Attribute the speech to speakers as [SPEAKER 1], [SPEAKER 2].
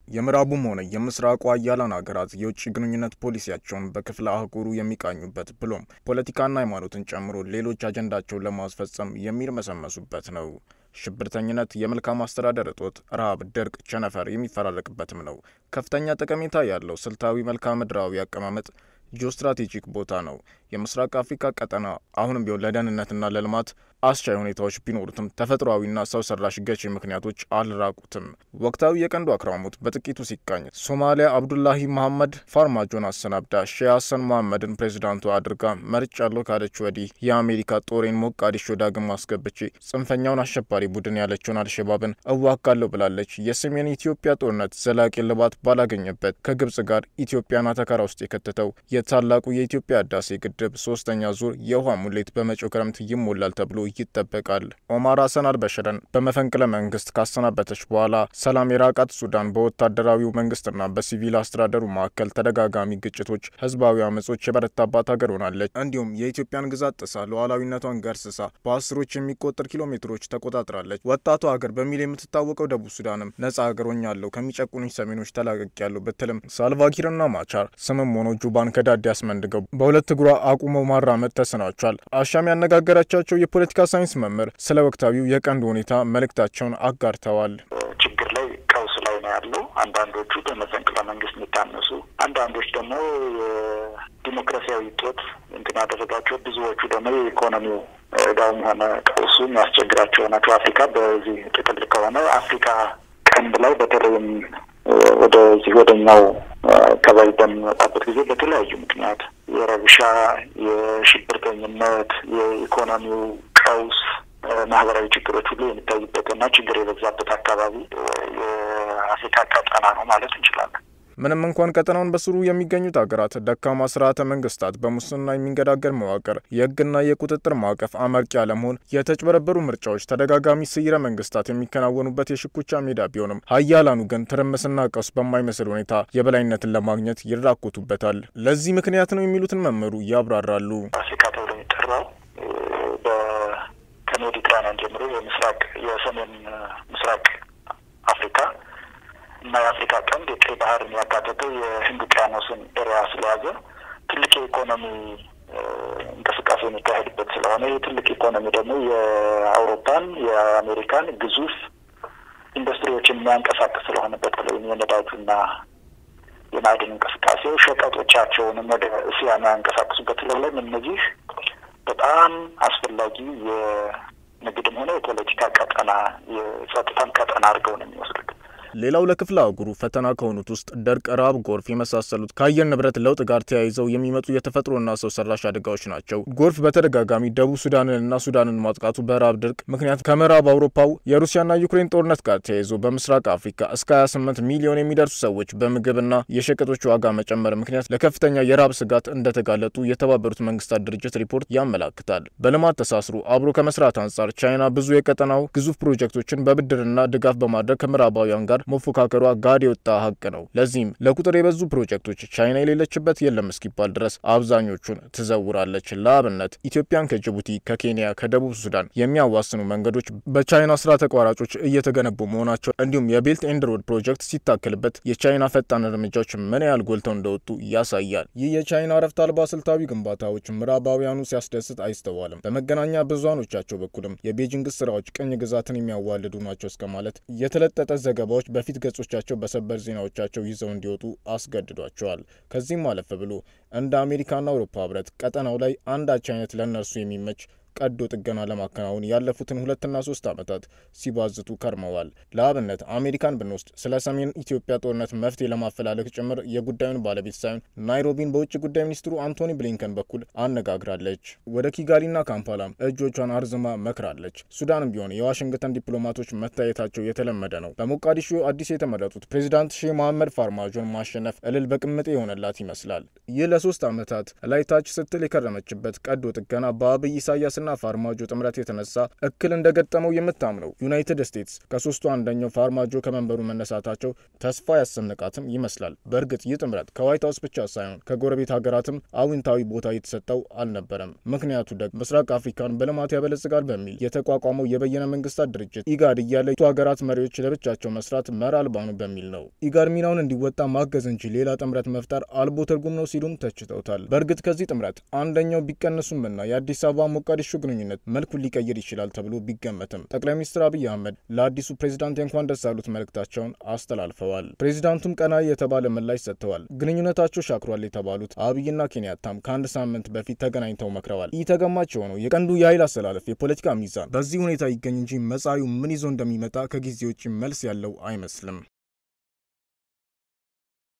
[SPEAKER 1] የምዕራቡም ሆነ የምስራቁ ሀያላን ሀገራት የውጭ ግንኙነት ፖሊሲያቸውን በክፍለ አህጉሩ የሚቃኙበት ብሎም ፖለቲካና ሃይማኖትን ጨምሮ ሌሎች አጀንዳቸውን ለማስፈጸም የሚርመሰመሱበት ነው። ሽብርተኝነት፣ የመልካም አስተዳደር እጦት፣ ረሃብ፣ ድርቅ፣ ቸነፈር የሚፈራረቅበትም ነው። ከፍተኛ ጠቀሜታ ያለው ስልታዊ መልክዓ ምድራዊ አቀማመጥ ጂኦስትራቴጂክ ቦታ ነው። የምስራቅ አፍሪካ ቀጠና አሁንም ቢሆን ለደህንነትና ለልማት አስቻይ ሁኔታዎች ቢኖሩትም ተፈጥሯዊና ሰው ሰራሽ ገቺ ምክንያቶች አልራቁትም። ወቅታዊ የቀንዱ አክራሞት በጥቂቱ ሲቃኝ ሶማሊያ አብዱላሂ መሐመድ ፋርማጆን አሰናብዳ ሼህ ሀሰን መሐመድን ፕሬዚዳንቱ አድርጋ መርጫለሁ ካለች ወዲህ የአሜሪካ ጦሬን ሞቃዲሾ ዳግም አስገብቼ ጽንፈኛውን አሸባሪ ቡድን ያለችውን አልሸባብን እዋጋለሁ ብላለች። የሰሜን ኢትዮጵያ ጦርነት ዘላቂ ልባት ባላገኘበት ከግብጽ ጋር ኢትዮጵያን አተካራ ውስጥ የከተተው የታላቁ የኢትዮጵያ ህዳሴ ግድብ ሶስተኛ ዙር የውሃ ሙሌት በመጪው ክረምት ይሞላል ተብሎ ይጠበቃል። ኦማር ሀሰን አልበሽርን በመፈንቅለ መንግስት ካሰናበተች በኋላ ሰላም የራቃት ሱዳን በወታደራዊው መንግስትና በሲቪል አስተዳደሩ መካከል ተደጋጋሚ ግጭቶች፣ ህዝባዊ አመጾች የበረታባት ሀገር ሆናለች። እንዲሁም የኢትዮጵያን ግዛት ጥሳ ሉዓላዊነቷን ገርስሳ በአስሮች የሚቆጠር ኪሎ ሜትሮች ተቆጣጥራለች። ወጣቷ ሀገር በሚል የምትታወቀው ደቡብ ሱዳንም ነጻ ሀገር ሆኛለሁ ከሚጨቁኑኝ ሰሜኖች ተላቅቄያለሁ ብትልም ሳልቫኪርና ማቻር ስምም ሆኖ ጁባን ከዳዴ አስመንድገው በሁለት እግሯ አቁመው ማራመድ ተስኗቸዋል። አሻም ያነጋገራቻቸው የፖለቲካ ሳይንስ መምህር ስለ ወቅታዊው የቀንዱ ሁኔታ መልእክታቸውን አጋርተዋል።
[SPEAKER 2] ችግር ላይ ቀውስ ላይ ነው ያለው። አንዳንዶቹ በመፈንቅለ መንግስት የሚታነሱ፣ አንዳንዶች ደግሞ የዲሞክራሲያዊ ጦት እንትን ያደረጋቸው፣ ብዙዎቹ ደግሞ የኢኮኖሚው እዳውም ሆነ ቀውሱ የሚያስቸግራቸው ናቸው። አፍሪካ በዚህ ጥቅል ከሆነ አፍሪካ ቀንድ ላይ በተለይም ወደዚህ ወደኛው አካባቢ በሚመጣበት ጊዜ በተለያዩ ምክንያት የረብሻ፣ የሽብርተኝነት፣ የኢኮኖሚው ቀውስ፣ ማህበራዊ ችግሮች ሁሉ የሚታዩበትና ችግር የበዛበት አካባቢ የአፍሪካ ቀጠና ነው ማለት እንችላለን።
[SPEAKER 1] ምንም እንኳን ቀጠናውን በስሩ የሚገኙት ሀገራት ደካማ ስርዓተ መንግስታት፣ በሙስና የሚንገዳገር መዋቅር፣ የህግና የቁጥጥር ማዕቀፍ አመርቂ አለመሆን፣ የተጭበረበሩ ምርጫዎች፣ ተደጋጋሚ ስይረ መንግስታት የሚከናወኑበት የሽኩቻ ሜዳ ቢሆንም ሀያላኑ ግን ትርምስና ቀውስ በማይመስል ሁኔታ የበላይነትን ለማግኘት ይራኮቱበታል። ለዚህ ምክንያት ነው የሚሉትን መምህሩ ያብራራሉ።
[SPEAKER 2] አፍሪካ ተብሎ የሚጠራው ከሜዲትራኒያን ጀምሮ የምስራቅ የሰሜን ምስራቅ አፍሪካ እና የአፍሪካ ቀንድ የቀይ ባህርን ያካተተው የህንድ ውቅያኖስን ኤሪያ ስለያዘ ትልቅ የኢኮኖሚ እንቅስቃሴ የሚካሄድበት ስለሆነ ይህ ትልቅ ኢኮኖሚ ደግሞ የአውሮፓን የአሜሪካን ግዙፍ ኢንዱስትሪዎችን የሚያንቀሳቅስ ስለሆነ በተለይም የነዳጁና የማዕድን እንቅስቃሴው ሸቀጦቻቸውንም ወደ እስያ የሚያንቀሳቅሱበት ስለሆነ እነዚህ በጣም አስፈላጊ የንግድም ሆነ የፖለቲካ ቀጠና የጸጥታም ቀጠና አድርገው ነው የሚወስዱት።
[SPEAKER 1] ሌላው ለክፍለ አህጉሩ ፈተና ከሆኑት ውስጥ ድርቅ፣ ረሃብ፣ ጎርፍ የመሳሰሉት ከአየር ንብረት ለውጥ ጋር ተያይዘው የሚመጡ የተፈጥሮና ሰው ሰራሽ አደጋዎች ናቸው። ጎርፍ በተደጋጋሚ ደቡብ ሱዳንንና ሱዳንን ማጥቃቱ በረሃብ ድርቅ ምክንያት ከምዕራብ አውሮፓው የሩሲያና ዩክሬን ጦርነት ጋር ተያይዞ በምስራቅ አፍሪካ እስከ 28 ሚሊዮን የሚደርሱ ሰዎች በምግብና የሸቀጦች ዋጋ መጨመር ምክንያት ለከፍተኛ የረሃብ ስጋት እንደተጋለጡ የተባበሩት መንግስታት ድርጅት ሪፖርት ያመላክታል። በልማት ተሳስሮ አብሮ ከመስራት አንጻር ቻይና ብዙ የቀጠናው ግዙፍ ፕሮጀክቶችን በብድርና ድጋፍ በማድረግ ከምዕራባውያን ጋር መፎካከሯ ጋድ የወጣ ሀቅ ነው። ለዚህም ለቁጥር የበዙ ፕሮጀክቶች ቻይና የሌለችበት የለም እስኪባል ድረስ አብዛኞቹን ትዘውራለች። ለአብነት ኢትዮጵያን ከጅቡቲ፣ ከኬንያ፣ ከደቡብ ሱዳን የሚያዋስኑ መንገዶች በቻይና ስራ ተቋራጮች እየተገነቡ መሆናቸው እንዲሁም የቤልት ኤንድ ሮድ ፕሮጀክት ሲታከልበት የቻይና ፈጣን እርምጃዎች ምን ያህል ጎልተው እንደወጡ ያሳያል። ይህ የቻይና ረፍት አልባ ስልታዊ ግንባታዎች ምዕራባውያኑ ሲያስደስት አይስተዋልም። በመገናኛ ብዙሃኖቻቸው በኩልም የቤጂንግ ስራዎች ቅኝ ግዛትን የሚያዋልዱ ናቸው እስከ ማለት የተለጠጠ ዘገባዎች በፊት ገጾቻቸው በሰበር ዜናዎቻቸው ይዘው እንዲወጡ አስገድዷቸዋል። ከዚህም አለፍ ብሎ እንደ አሜሪካና አውሮፓ ህብረት ቀጠናው ላይ አንዳች አይነት ለእነርሱ የሚመች ቀዶ ጥገና ለማከናወን ያለፉትን ሁለትና ሶስት ዓመታት ሲባዝቱ ከርመዋል። ለአብነት አሜሪካን ብንወስድ ስለ ሰሜን ኢትዮጵያ ጦርነት መፍትሄ ለማፈላለግ ጭምር የጉዳዩን ባለቤት ሳይሆን ናይሮቢን በውጭ ጉዳይ ሚኒስትሩ አንቶኒ ብሊንከን በኩል አነጋግራለች። ወደ ኪጋሊና ካምፓላም እጆቿን አርዝማ መክራለች። ሱዳንም ቢሆን የዋሽንግተን ዲፕሎማቶች መታየታቸው የተለመደ ነው። በሞቃዲሾ አዲስ የተመረጡት ፕሬዚዳንት ሼህ መሐመድ ፋርማጆን ማሸነፍ እልል በቅምጤ የሆነላት ይመስላል። ይህ ለሶስት ዓመታት ላይ ታች ስትል የከረመችበት ቀዶ ጥገና በአብይ ኢሳያስና ኢሳያስና ፋርማጆ ጥምረት የተነሳ እክል እንደገጠመው የምታምነው ዩናይትድ ስቴትስ ከሶስቱ አንደኛው ፋርማጆ ከመንበሩ መነሳታቸው ተስፋ ያሰነቃትም ይመስላል። በእርግጥ ይህ ጥምረት ከዋይት ሀውስ ብቻ ሳይሆን ከጎረቤት ሀገራትም አዎንታዊ ቦታ የተሰጠው አልነበረም። ምክንያቱ ደግሞ ምስራቅ አፍሪካን በልማት ያበለጽጋል በሚል የተቋቋመው የበየነ መንግስታት ድርጅት ኢጋድ እያለ ቱ ሀገራት መሪዎች ለብቻቸው መስራት መር አልባ ነው በሚል ነው። ኢጋድ ሚናውን እንዲወጣ ማገዝ እንጂ ሌላ ጥምረት መፍጠር አልቦ ትርጉም ነው ሲሉም ተችተውታል። በእርግጥ ከዚህ ጥምረት አንደኛው ቢቀነሱምና የአዲስ አበባ ሞቃዲሾ ግንኙነት መልኩን ሊቀይር ይችላል ተብሎ ቢገመትም ጠቅላይ ሚኒስትር አብይ አህመድ ለአዲሱ ፕሬዚዳንት እንኳን ደስ አሉት መልእክታቸውን አስተላልፈዋል። ፕሬዚዳንቱም ቀና የተባለ ምላሽ ሰጥተዋል። ግንኙነታቸው ሻክሯል የተባሉት አብይና ኬንያታም ከአንድ ሳምንት በፊት ተገናኝተው መክረዋል። ይህ ተገማች የሆነው የቀንዱ የኃይል አሰላለፍ የፖለቲካ ሚዛን በዚህ ሁኔታ ይገኝ እንጂ መጻኢው ምን ይዞ እንደሚመጣ ከጊዜ ውጭ መልስ ያለው አይመስልም።